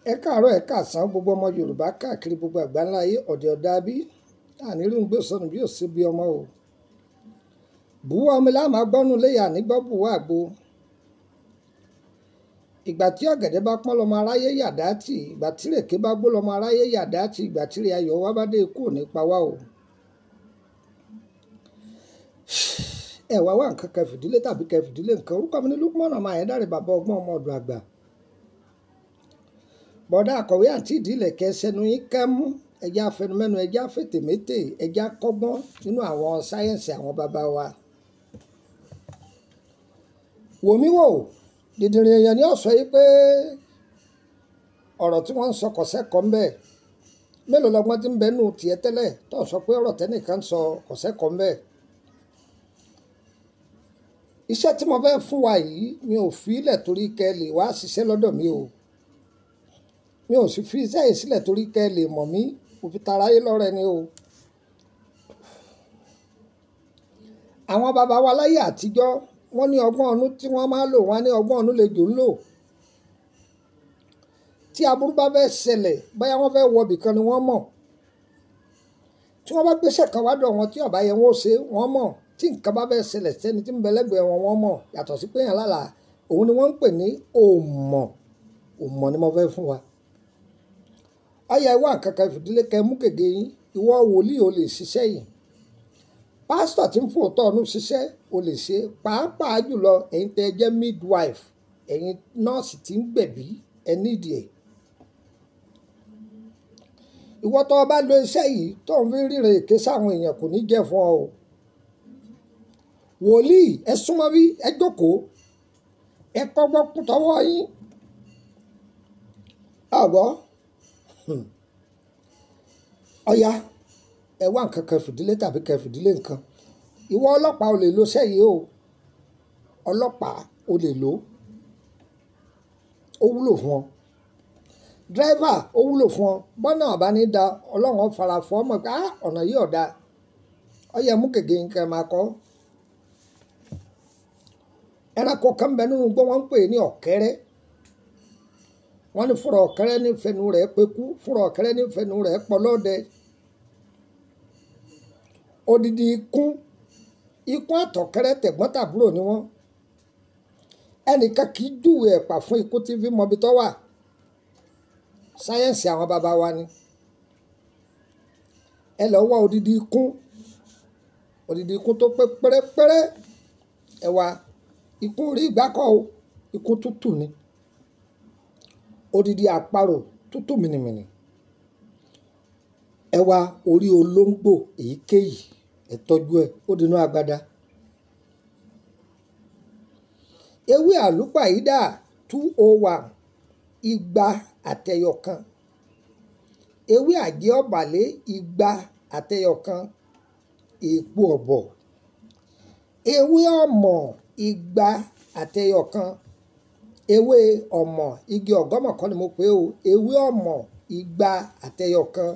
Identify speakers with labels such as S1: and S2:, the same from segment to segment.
S1: ẹ káàárọ̀ ẹ káàsán gbogbo ọmọ yorùbá káàkiri gbogbo àgbáńlá ayé ọ̀dẹ̀ ọ̀dà bí àníri ń gbé sọnù bí ó sì bí ọmọ o bùwá omi láàmú agbọ́nù léyà nígbọ́ bùwá àgbo ìgbà tí ọ̀gẹ̀dẹ̀ bá pọ́n lọ́mọ aráyé yàdá tì ìgbà tí rèké bá gbó lọ́mọ aráyé yàdá tì ìgbà tí rè ayọ̀ wá bá dé ikú ò ní pa wá o ẹ wá wá nǹkan kẹfìdílé tàbí kẹfìdílé nǹkan orúkọ mi ní Lukman ọmọ Ayédáre bàbá ọgbọ́n ọmọ ọ̀dọ̀ àgbà bọ́dá àkọ̀wé àti ìdílé kẹsẹ̀nu yín kẹ́mú ẹja afẹnumẹ́nu ẹja fètèmétè ẹja kọ́gbọ́n nínú àwọn sáyẹ́ǹsì àwọn bàbá wa. wòmí wò dìdìrín èèyàn ni ó sọ yìí pé ọ̀rọ̀ tí wọ́n ń sọ kọ̀sẹ́kọ̀ọ́ ń bẹ mélòó lọ́gbọ́n tí ń bẹ nù tiẹ̀ tẹ́lẹ̀ tó ń sọ pé ọ̀rọ̀ tẹ́nìkan ń sọ kọ̀sẹ́kọ̀ọ́ ń bẹ. iṣẹ́ tí mo fẹ́ fún wa yìí mi ò fi ilẹ̀ torí kẹ́ lè wá ṣiṣẹ́ lọ́dọ̀ mi o mi ò sì fi iṣẹ́ yìí sílẹ̀ torí kẹ́ lè mọ̀ mí òfin taráyé lọ́rẹ́ ni o. àwọn bàbá wa láyé àtijọ́ wọ́n ní ọgbọ́n ọ̀nú tí wọ́n máa lò wọ́n ní ọgbọ́n ọ̀nú lè jò ń lò. tí aburú bá fẹ́ ṣẹlẹ̀ báyà wọ́n fẹ́ wọbì kan ni wọ́n mọ̀. tí wọ́n bá gbéṣẹ́ kan wá dọ̀ wọn tí ọ̀bá yẹn wọ́n ṣe wọ́n mọ̀ tí nǹkan bá fẹ́ ṣẹlẹ̀ sẹ́ni tí ń bẹ lẹ́gbẹ̀ẹ́ wọn wọ́n mọ̀ yàtọ̀ sí pé yàn lálàá òun ni wọ́n ń pè ní òmọ̀ òmọ̀ ni mo fẹ́ fún wa ọyà ìwà kankan fìdílé kẹ mú gègé yín ìwọ wòlíì ò lè ṣiṣẹ́ yìí pásítọ̀ tí ń fòótọ́ ọ̀nù ṣiṣẹ́ ò lè ṣe pàápàá jùlọ ẹ̀yin tẹ́ ẹ jẹ́ midwife ẹ̀yin nọ́ọ̀sì tí ń gbẹ̀bí ẹ nídìí ẹ̀ ìwọ tó o bá lo iṣẹ́ yìí tó ń fi ríran èké sáwọn èèyàn kò ní jẹ́ fún ọ o wòlíì ẹ súnmọ́ bí ẹ jókòó ẹ kọ́gbọ́n kú tọwọ́ yín ọ̀gbọ́n ọ̀ya ẹ wá nǹkan kan fìdílé tàbí kan fìdílé nǹkan ìwọ ọlọ́pàá ò lè lo sẹ́yìí o ọlọ́pàá ò lè lo ó wúlò fún ọ dírẹ́fà ó wúlò fún ọ bọ́nà ọ̀bá ní da ọlọ́run fara fún ọmọ pé ọ̀nà yìí ọ̀dà ọyẹ mú gègé nǹkan máa kọ́ ẹranko kan bẹ nínú gbọ́ wọ́n ń pè ní ọ̀kẹ́rẹ́ wọ́n ní fúnra ọ̀kẹ́rẹ́ ní fẹnu rẹ̀ pẹ́kú fúnra ọ̀kẹ́rẹ́ ní fẹnu rẹ̀ pọlọ́dẹ odidi ikún ikún àtọ̀kẹ́rẹ́ tẹ̀gbọ́n tàbúrò ni wọ́n ẹnìkan kì í júwe ẹ̀pà fún ikú tí fi mọbi tó wà sáyẹ́ǹsì àwọn bàbá wa ni ẹ lọ wá odidi ikún odidi ikún tó pé pérépéré ẹ wá ikún rí ìgbákọ̀ o ikún tútù ni odidi àparò tútù mìnìmìnì ẹ wá orí olóńgbò èyíkéyìí ẹ tọ́jú ẹ ó dínú agbada ewé àlùpàídà two oh one igba àtẹyọkan ewé àjẹ́ ọ̀bàlẹ̀ igba àtẹyọkan èèpo ọ̀bọ̀ ewé ọ̀mọ̀ igba àtẹyọkan ewé ọ̀mọ̀ igi ọ̀gọ́mọ̀ kan ni mo pè o ewé ọ̀mọ̀ igba àtẹyọkan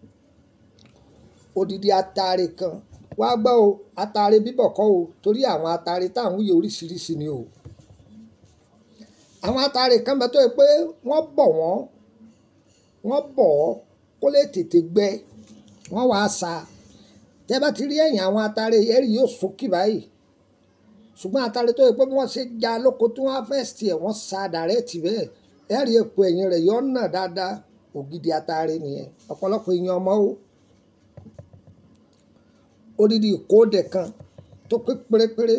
S1: odidi atare kan wá gbọ́ o atare bíbọ̀ kọ́ o torí àwọn atare táwọn wúye oríṣiríṣi ni o àwọn atare kan bẹ tó yẹ pé wọ́n bọ̀ wọ́n wọ́n bọ̀ ọ́ kó lè tètè gbẹ wọ́n wàá sa tẹ́ bá ti rí ẹ̀yìn àwọn atare ẹ̀rí yóò sókè báyìí ṣùgbọ́n atare tó yẹ pé wọ́n ṣe já lóko tí wọ́n á fẹ́ sí ẹ̀ wọ́n sa dàrẹ́ẹ̀tì bẹ́ẹ̀ ẹ̀rí epo ẹ̀yìn rẹ̀ yọ ọ̀nà dáadáa ògidì atare nìyẹn ọ̀pọ̀lọpọ̀ èèyàn ọmọ o odidi ìkóòdẹ kan tó pé pérépéré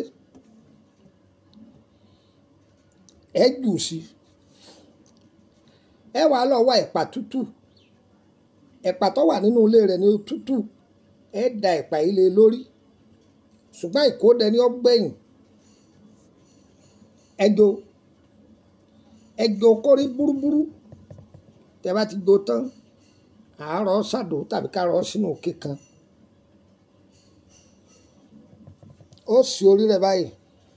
S1: ẹ jù sí ẹ wà lọ wá ẹ̀pà tútù ẹ̀pà tó wà nínú ilé rẹ̀ ní tútù ẹ da ẹ̀pà yìí lé lórí ṣùgbọ́n ìkóòdẹ ni ó gbẹ̀yìn ẹjọ ẹjọ kórí búrúbúrú tẹ bá ti do tán àárọ̀ ṣàdó tàbí kárọ̀ sínú òkè kan ó sì orí rẹ̀ báyìí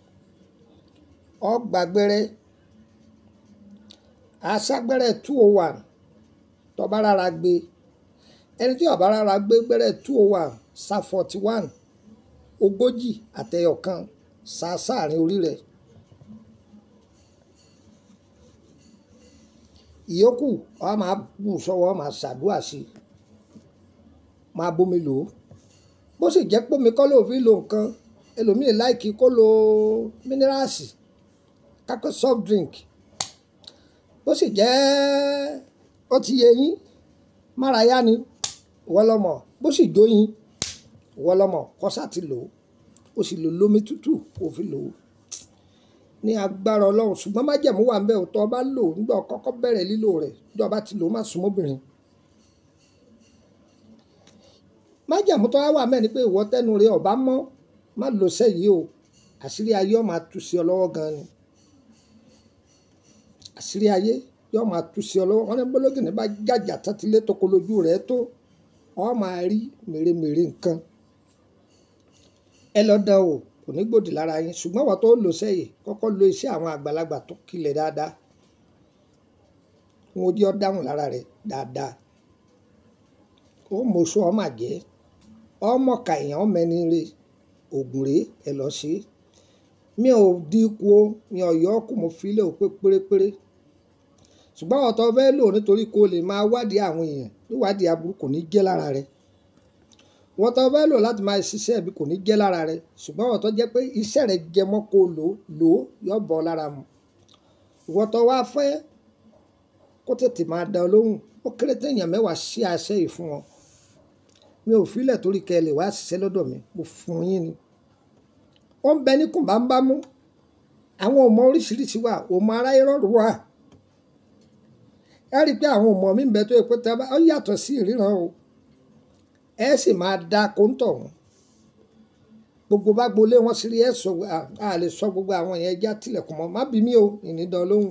S1: ó gbàgbẹ́rẹ́ aṣágbẹ́rẹ́ two oh one tó bá rárá gbé ẹni tí ó bá rárá gbé gbẹ́rẹ́ two oh one sa forty one ogójì àtẹyọkan sa sáàrin orí rẹ̀ ìyókù ọ máa bù sọ́wọ́ máa ṣàdúrà sí i máa bómi lò ó bó sì jẹ́ pómi kọ́ ló fi lo nǹkan ẹlòmíì láìkí kó lo mínírààsì kákó soft drink bó sì jẹ́ ó ti yẹ yín márayá ni ìwọ lọmọ bó sì jóyin ìwọ lọmọ kọ́sà ti lò ó ó sì lò lómi tútù kó fi lò ó ní agbára ọlọ́run ṣùgbọ́n májẹ̀mú wà ń bẹ̀ òtọ́ ọba lò ó nígbà kọ́kọ́ bẹ̀rẹ̀ lílò rẹ̀ nígbà ọba ti lò ó má súnmọ́bìnrin májẹ̀mú tó wá wà mẹ́ni pé ìwọ tẹnu rẹ ọba mọ́ má lò sẹ́yìí o àṣírí ayé ó máa tú sí ọ lọ́wọ́ gan ni àṣírí ayé yóò máa tú sí ọ lọ́wọ́ wọn ní bọ́lọ́gì ní bá jàjà tẹ́tílé tó kolójú rẹ̀ tó ọ máa rí mèremère nǹkan ẹ lọ dán o kò ní gbòdì lára yín ṣùgbọ́n wọ́n tó lò sẹ́yìn kọ́kọ́ lo iṣẹ́ àwọn àgbàlagbà tó kilẹ̀ dáadáa wọn ò jẹ́ ọ dáhùn lára rẹ̀ dáadáa ó mọṣọ ọmọ àjẹ́ ọmọ kàyàn ọmọ ẹni rè ògùn rè ẹ lọ sí mi ò dínkù o mi ò yọ ọkùn mo fi lé o pé pérépéré ṣùgbọ́n ọ̀tọ̀ fẹ́ lò nítorí kó lè máa wádìí àwọn èèyàn níwádìí aburú kò ní jẹ́ lára rẹ̀ wọ́n tó fẹ́ lò láti máa ṣiṣẹ́ bí kò ní jẹ́ lára rẹ̀ ṣùgbọ́n wọ́n tó jẹ́ pé iṣẹ́ rẹ̀ jẹ mọ́ kó lò lò yọ bọ́ lára mu wọ́n tó wá fẹ́ kó tètè máa dán lóhùn ó kéré téèyàn mẹ́wàá sí àṣẹ yìí fún wọn mi ò filẹ̀ torí kẹ́ ẹ lè wá ṣiṣẹ́ lọ́dọ̀ mi mo fún yín ni ó ń bẹ ní kùnbámbámú àwọn ọmọ oríṣiríṣi wà ọmọ aráyé rọrùn wà ẹ rí i pé àwọn ọmọ mi ń bẹ tó yẹ pé tá a bá ó yàtọ̀ sí ìríran o ẹ sì máa da kóńtọ̀ wọn gbogbo bá gbolé wọn sí rí ẹ sọ a lè sọ gbogbo àwọn yẹn já tilẹ̀kùn mọ́ má bí mi o ìnídàn lóhùn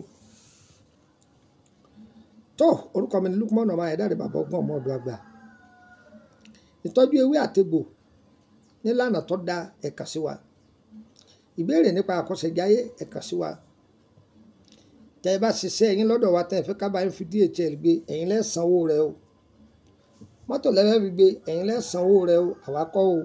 S1: tó orúkọ mi ni Lukman ọmọ ayédáre bàbá ọgbọ́n ọmọ ọdọ àgbà ìtọ́jú ewé àtegbò nílànà tó da ẹ̀ka sí wa ìbéèrè nípa àkọsẹ̀jáyé ẹ̀ka sí wa tẹ́ ẹ bá ṣiṣẹ́ ẹ̀yin lọ́dọ̀ wa tẹ́ ẹ fẹ́ ká bá yín fi DHL gbé ẹ̀yin lẹ́ sanwó rẹ o mọ́tò lẹ́fẹ́ fi gbé ẹ̀yin lẹ́ sanwó rẹ o àwa kọ́ o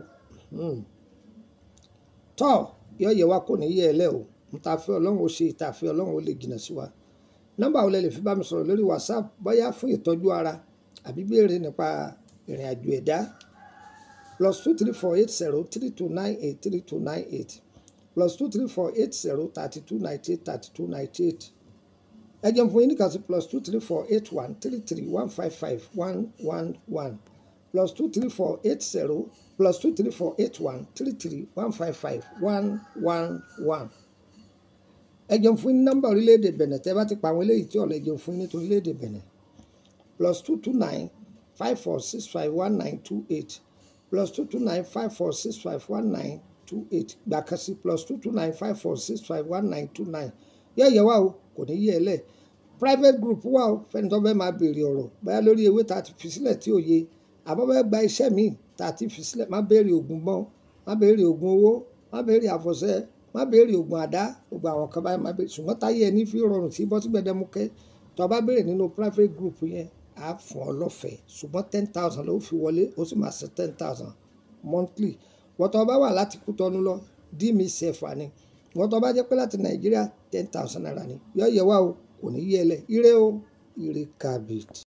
S1: tọ́ yọ̀yẹ̀ wa kò ní yẹ ẹ lẹ́ o níta fẹ́ ọlọ́run ó ṣe ìta fẹ́ ọlọ́run ó lè jìnnà sí wa nọ́mbà wo lẹ lè fi bá mi sọ̀rọ̀ lórí WhatsApp bóyá fún ìtọ́jú ara àbí béèrè nípa ìrìn àjò ẹ̀dá plus two three four eight zero three two nine eight three two nine eight plus two three four eight zero thirty two ninety eight thirty two ninety eight ẹ jẹun fún yín ní kàtí plus two three four eight one three three one five five one one one plus two three four eight zero plus two three four eight one three three one five five one one one ẹ jẹun fún yín nọ́mbà orílẹ̀-èdè Benin tẹ́ bá ti pa àwọn eléyìí tí ọ̀lẹ́ jẹun fún yín nítorí orílẹ̀-èdè Benin plus two two nine five four six five one nine two eight plus two two nine five four six five one nine two eight gbàkásí plus two two nine five four six five one nine two nine yẹ yẹ wá o kò ní yẹ ẹ lẹ private group wà o fẹ́ni tó bẹ́ẹ̀ máa béèrè ọ̀rọ̀ báyà lórí ewé tá a ti fi sílẹ̀ tí ò yé àbọ̀ bẹ́ẹ̀ gba iṣẹ́ míì tá a ti fi sílẹ̀ má béèrè oògùn mọ́ má béèrè oògùn owó má béèrè àfọ̀ṣẹ má béèrè oògùn àdá gbogbo àwọn kan báyìí má béèrè ṣùgbọ́n táyé ẹni fi rọrùn sí bọ́sí gbẹdẹmukẹ́ tó bá béèrè nínú private group yẹn á fún ọ lọ́fẹ̀ẹ́ ṣùgbọ́n ten thousand ló fi wọlé ó sì máa ṣe ten thousand monthly wọ́n tó bá wà láti Kútọ́nù lọ dí mi ṣẹ̀fà ni wọ́n tó bá jẹ́ pé láti Nàìjíríà ten thousand naira ni yọ yẹ wá o kò ní yẹ lẹ ire o ire kabit.